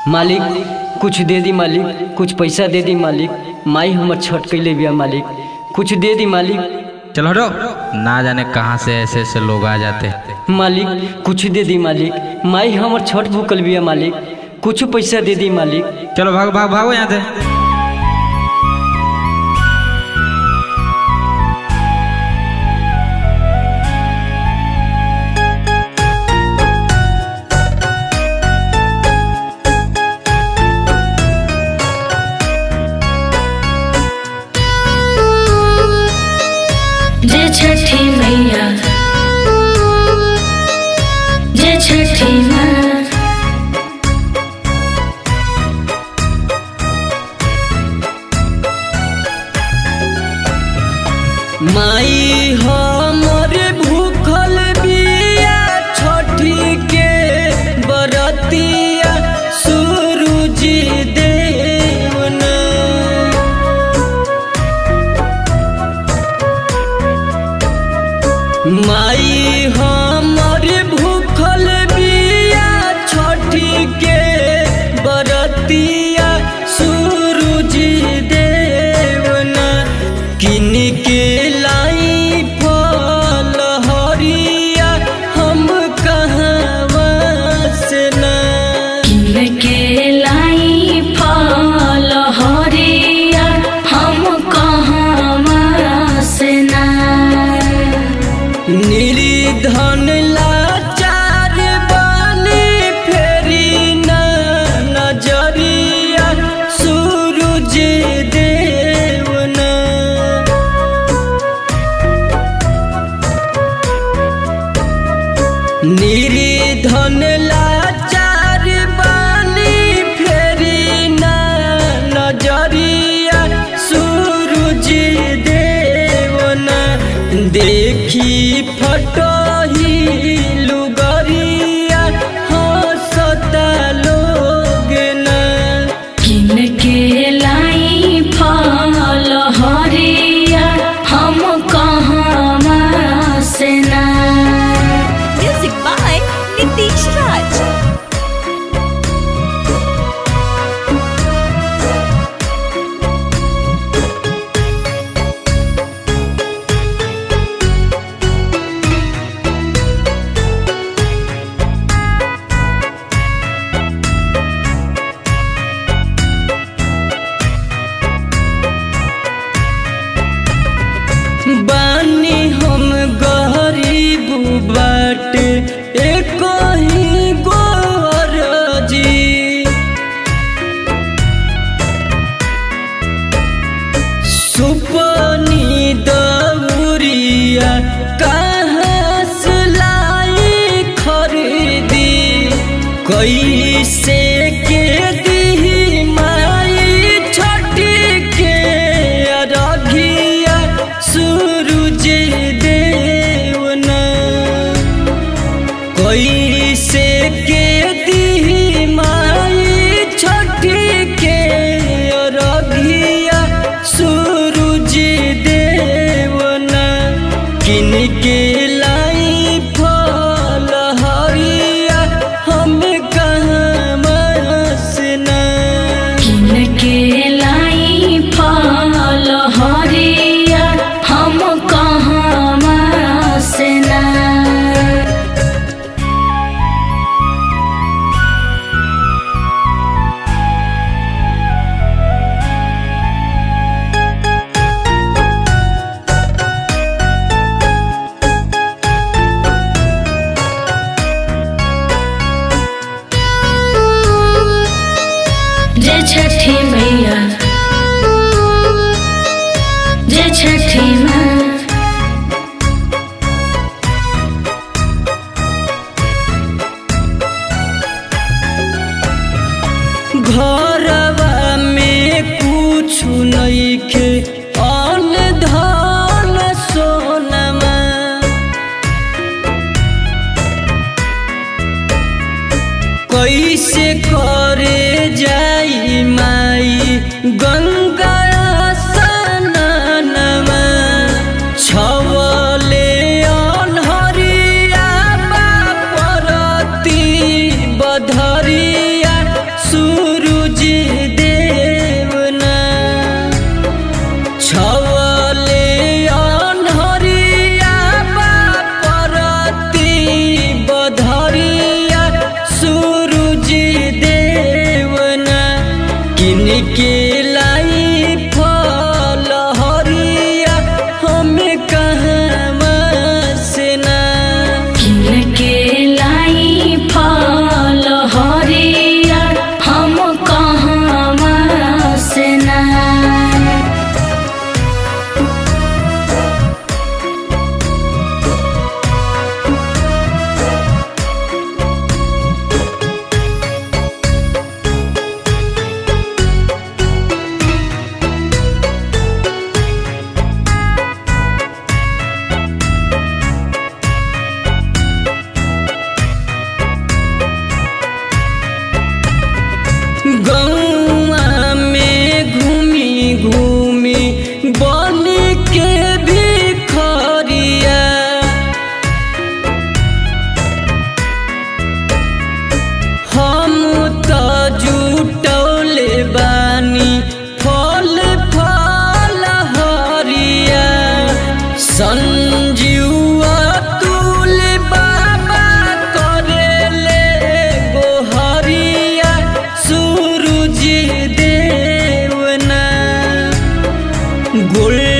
मालिक कुछ दे दी मालिक कुछ पैसा दे दी मालिक माई हमर छठ कैले बिया मालिक कुछ दे दी मालिक चलो हटो ना जाने कहाँ से ऐसे ऐसे लोग आ जाते मालिक कुछ दे दी मालिक माई हमर छठ भूकल बिया मालिक कुछ पैसा दे दी मालिक चलो भागो भागो भागो यहाँ से जय छठी मैया जय छठी माँ माई हमर भूखल बिया छठी के बरतिया सूरज देवना माई हमर भूखल बिया छठी के बरतिया सूरज देवना किन के लाई फल हरिया हम कहवा से ना किन के लाई फल हरिया हम कहाँ से ना निर्धन लाचार बानी फेरी ना नजरिया सूरज देवना निर्धन लाचार बानी फेरी ना नजरिया सूरज देवना देखी फटही लुगरिया हंसता लोग ना किन के लाई फल हरिया हम कहाँ से ना Music by Nitish Raj. बानी हम गरीब बाट एक ही गोरजी सुपनी दौरिया कहाँ से लाई खरीदी कैसे के दी माई छठी के अरघिया सूरज देवना कैसे के दी माई छठी के अरघिया सूरज देवना किन के लाई फल हरिया हम कहाँ गोल